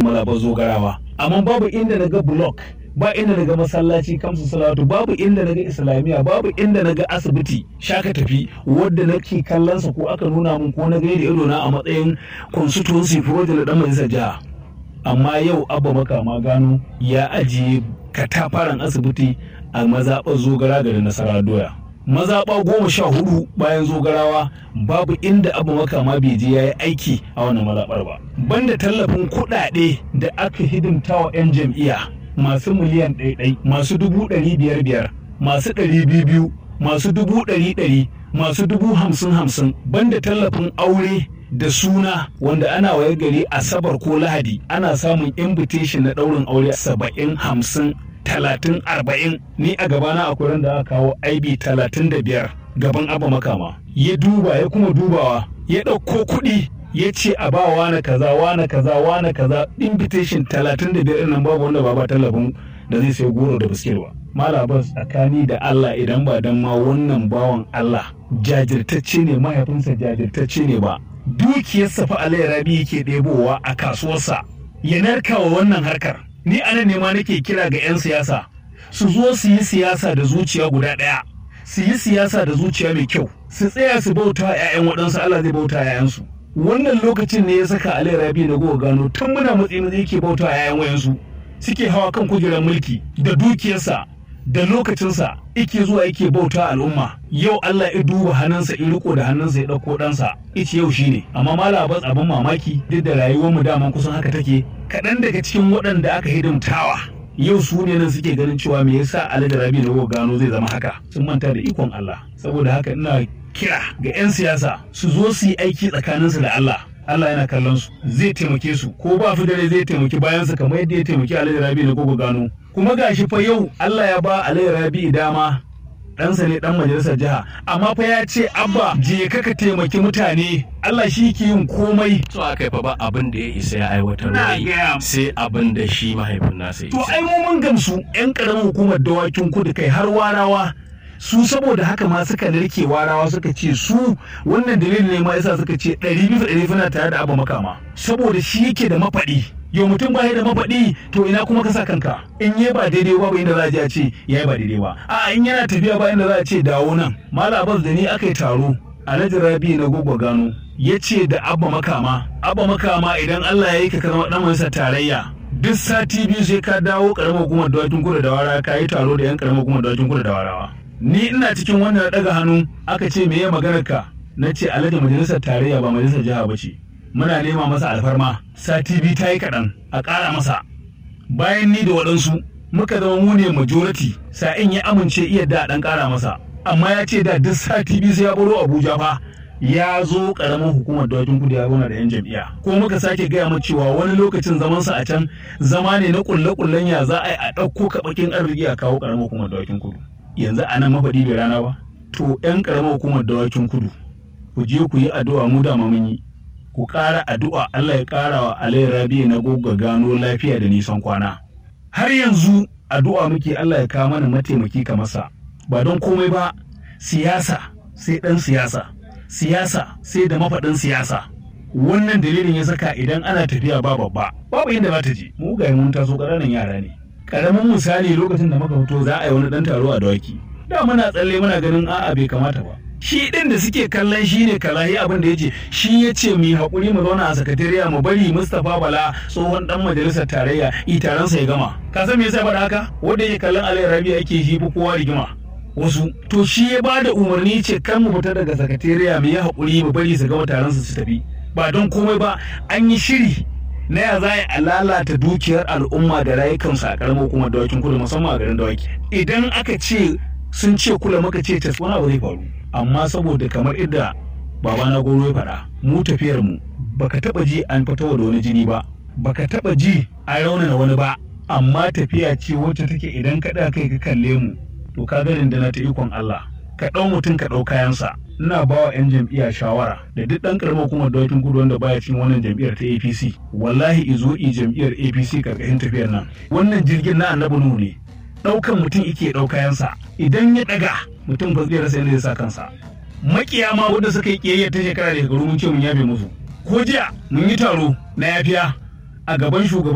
malabar zogarawa amma babu inda na ga block ba inda na ga masallaci kamsu salatu babu inda na ga islamiyya babu inda na ga asibiti shaka tafi wadda nake kallon sa ko aka nuna mun ko na gani da ido na a matsayin constituency project na dan majalisar jiha amma yau abba makama gano ya ajiye katafaren asibiti a mazaɓar zogara garin nasara doya mazaɓa goma sha hudu bayan zogarawa babu inda abu makama bai je ya yi aiki a wannan mazaɓar ba banda tallafin kuɗaɗe da aka hidimta wa 'yan jam'iyya masu miliyan ɗaiɗai masu dubu ɗari biyar biyar masu ɗari biyu biyu masu dubu ɗari ɗari masu dubu hamsin hamsin banda tallafin aure da suna wanda ana waye gari asabar ko lahadi ana samun invitation na ɗaurin aure saba'in hamsin talatin arba'in ni a gabana akwai ran da aka kawo aibi talatin da biyar gaban abu makama ya duba ya kuma dubawa ya ɗauko kuɗi ya ce a ba wane kaza wane kaza wane kaza invitation talatin da biyar nan babu wanda ba ba tallafin da zai sai goro da biskit ba malabas tsakani da Allah idan ba dan ma wannan bawan Allah jajirtacce ne mahaifinsa jajirtacce ne ba dukiyarsa fa Alayhi Rabi yake ɗebowa a kasuwarsa ya narkawa wannan harkar ni anan ne ma nake kira ga 'yan siyasa su zo su yi siyasa da zuciya guda ɗaya su yi siyasa da zuciya mai kyau su tsaya su bauta 'ya'yan waɗansu Allah zai bauta 'ya'yansu wannan lokacin ne ya saka Alayhi Rabi na goga gano tun muna matsayin da yake bauta 'ya'yan wayansu suke hawa kan kujerar mulki da dukiyarsa da lokacinsa ike zuwa yake bauta al'umma yau Allah ya duba hannunsa in riko da hannunsa ya ɗauko ɗansa ice yau shine amma malabas abin mamaki duk da rayuwar mu daman kusan haka take kaɗan daga cikin waɗanda aka hidimtawa yau su ne nan suke ganin cewa me yasa Alhaji Rabi na gano zai zama haka sun manta da ikon Allah saboda haka ina kira ga 'yan siyasa su zo su yi aiki tsakaninsu da Allah Allah yana kallon su zai taimake su ko ba fi dare zai taimaki bayansa kamar yadda ya taimaki Alhaji Rabi na gogo gano kuma gashi fa yau Allah ya ba Alhaji Rabi dama ɗansa ne ɗan majalisar jiha amma fa ya ce abba je ka ka taimaki mutane Allah shi ke yin komai so aka fa ba abin da ya isa ya aiwatar Na da gaya. sai abin da shi mahaifin nasa ya to isa. ai mu mun gamsu yan karamin hukumar dawakin kudu kai har warawa su saboda haka ma suka narke warawa suka ce su wannan dalilin ne ma yasa suka ce ɗari bisa ɗari suna tare da abu makama saboda shi yake da mafaɗi yau mutum ba da mafaɗi to ina kuma ka sa kanka in yi ba daidai ba inda za a je a ce ya yi ba daidai ba a in yana tafiya ba inda za a ce dawo nan mala abbas da ni aka yi taro alhaji rabi na gogo gano ya ce da abba makama abba makama idan allah ya yi ka zama ɗan majalisar tarayya duk sati biyu sai ka dawo karamar hukumar dawakin kudu da wara ka yi taro da yan karamar hukumar dawakin kudu da warawa ni ina cikin wannan na daga hannu aka ce me ya maganar ka na ce alhaji majalisar tarayya ba majalisar jiha ba ce muna nema masa alfarma sati biyu ta yi kaɗan a ƙara masa bayan ni da waɗansu muka zama mu ne majority sa'in ya amince iya da ɗan ƙara masa amma ya ce da duk sati biyu sai ya baro abuja fa ya zo ƙaramin hukumar dawakin kudu ya zauna da yan jam'iyya ko muka sake gaya mu cewa wani lokacin zamansa a can zama ne na ƙulle-ƙullen ya za a yi a ɗauko kaɓakin arziki a kawo ƙaramin hukumar dawakin kudu yanzu a nan mafaɗi bai rana ba to 'yan ƙaramar hukumar dawakin kudu ku je ku yi addu'a mu da mun yi ku ƙara addu'a Allah ya ƙara wa Alayhi Rabi na gogga gano lafiya da nisan kwana har yanzu addu'a muke Allah ya kawo mana mataimaki kamar sa ba don komai ba siyasa sai ɗan siyasa siyasa sai da mafaɗin siyasa wannan dalilin ya saka idan ana tafiya ba babba babu inda za ta je mu ga mun taso ƙananan yara ne karamin misali lokacin da muka fito za a yi wani ɗan taro a dawaki da muna tsalle muna ganin a'a bai kamata ba shi ɗin da suke kallon shi ne kalahi abin da ya ce shi ya ce mu yi haƙuri mu zauna a sakatariya mu bari mustapha bala tsohon ɗan majalisar tarayya itaransa ya gama ka san me yasa faɗa haka wanda yake kallon alayyar rabi ake shi fi kowa rigima wasu to shi ya ba da umarni ce kan mu fita daga sakatariya mu yi haƙuri mu bari su gama taron su su tafi ba don komai ba an yi shiri na ya za a lalata dukiyar al'umma da rayukansu a karamar hukumar dawakin kudu musamman a garin dawaki idan aka ce sun ce kula maka ce tas wani abu zai faru amma saboda kamar idda baba na goro ya faɗa mu tafiyar mu baka taba ji an fito da wani jini ba baka taba ji an raunana wani ba amma tafiya ce wacce take idan ka ɗaga kai ka kalle mu to ka ga na ta ikon Allah ka ɗau mutum ka ɗau kayansa ina ba wa 'yan jam'iyya shawara da duk ɗan ƙaramar hukumar dawakin kudu wanda baya cikin wannan jam'iyyar ta apc wallahi izo i jam'iyyar apc karkashin tafiyar nan wannan jirgin na annabi nuhu ne ɗaukan mutum ike ɗau kayansa idan ya ɗaga mutum ba zai rasa yadda zai sa kansa makiya ma wanda suka yi ƙiyayya ta shekara da shekaru mun ce mun yafe musu ko jiya mun yi taro na yafiya a gaban shugaban